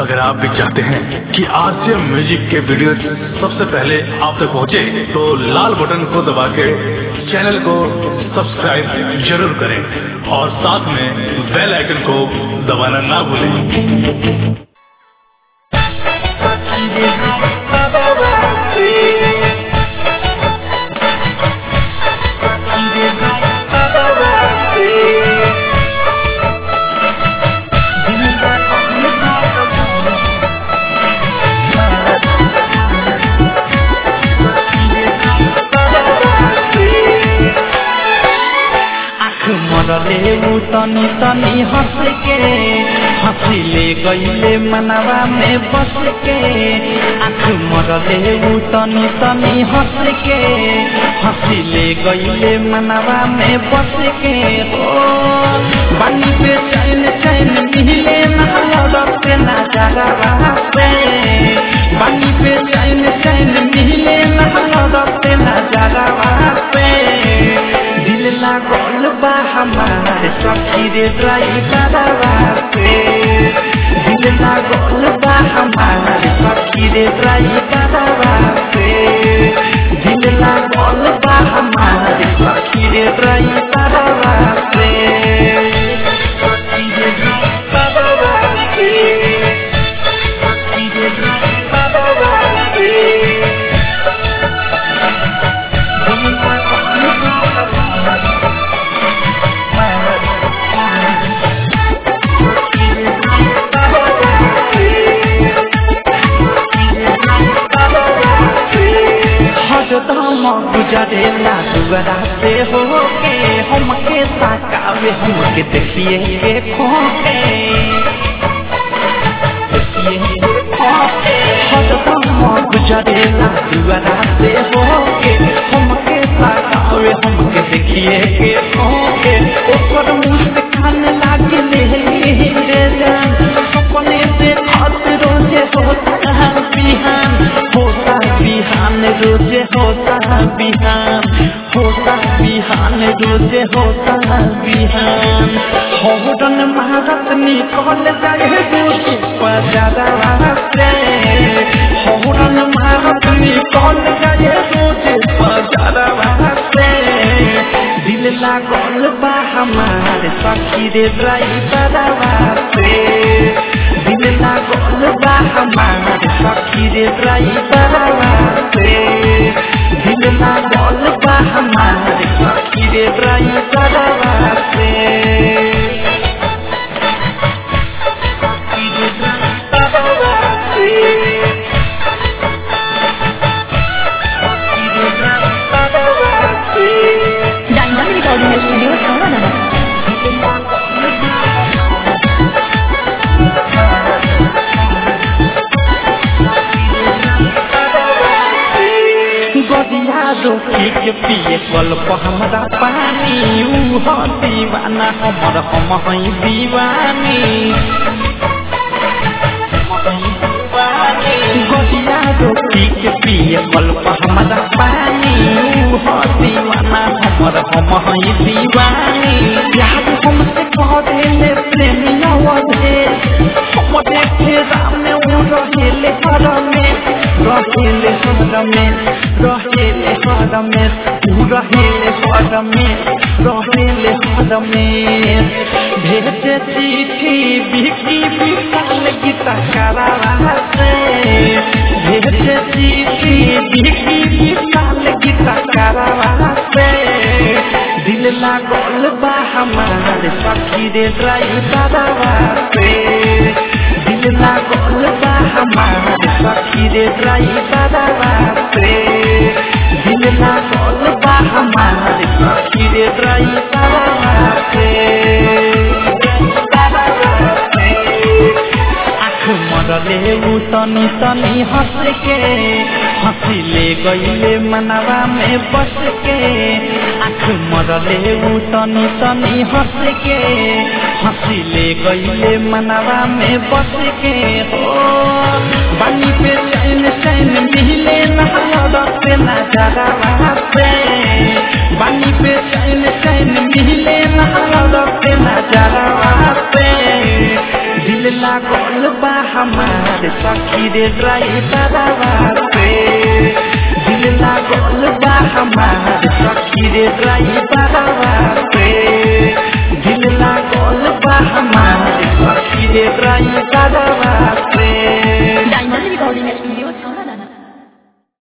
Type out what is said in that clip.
अगर आप भी चाहते हैं कि आरसीएम म्यूजिक के वीडियो सबसे पहले आप तक पहुंचे, तो लाल बटन को दबा के चैनल को सब्सक्राइब जरूर करें और साथ में बेल आइकन को दबाना ना भूलें मरले ऊ तनी तनी हंस के हंसिले गईले मनवा में बस के आँख मरले ऊ तनी तनी हंस के हंसिले गईले मनवा में बस के ओ बानी पे चैन चैन मिले ना लड़ते ना जगह पे बानी पे चैन चैन मिले ना लड़ते ना जगह पे दिल लागल बा हमार सखी रे ड्राइवर पे दिल लागल बा हमार सखी रे ड्राइवर पे दिल लागल बा हमार सखी रे ड्राइवर पे सखी रे ड्राइवर पे सखी रे ड्राइवर पे हरदम गुजरेला दुआरा से होके हमके ताकावे हमके देखिए के खोके हरदम गुजरेला दुआरा से होके हमके ताकावे हमके देखिए के खोके ओकर मुंह से खान लागे ले रे जान सपने से खत रोजे होता है बिहान होता बिहान रोजे होता बिहान होता बिहान रोजे होता बिहान होरन महारत निकल जाए रोजे पजारा से होरन महारत निकल जाए रोजे पजारा से दिल लागल बा हमार सखी रे ड्राइवर से दिल लागल बा हमार सखी रे ड्राइवर से दिल लागल बा हमार सखी रे ड्राइवर से सखी रे ड्राइवर से सखी रे ड्राइवर से डायनामिक रिकॉर्डिंग स्टूडियो संवादनगर गदिया रोटी के पिए कल हमरा पानी ऊ ह दीवाना हमर हम हई दीवानी गदिया रोटी के पिए कल हमरा पानी ऊ ह दीवाना हमर हम हई दीवानी याद हमसे कह देले प्रेमिया वधे हम देखे राम ऊ रहेले हर में रहेले हर में रहेले हर में ऊ रहेले हर में रहेले हर में भेजे चिट्ठी बिकी विशाल गीता करारा से भेजे चिट्ठी बिकी विशाल गीता करारा से दिल लागल बा हमार सखी रे ड्राइवर पे दिल लागल बा हमार सखी रे ड्राइवर पे दिल लागल बा हमार सखी रे ड्राइवर पे आँख मरले ऊ तनी तनी हंस के हंसिले गईले मनवा में बस के आँख मरले ऊ तनी तनी हंस के हंसिले गईले मनवा में बस के हो बानी पे चैन चैन मिले ना लड़ते ना जरा पे बानी पे चैन चैन मिले ना लड़ते ना जरा पे दिल लागल बा हमार सखी रे ड्राइवर पे दिल लागल बा हमार सखी रे ड्राइवर पे दिल लागल बा हमार सखी रे ड्राइवर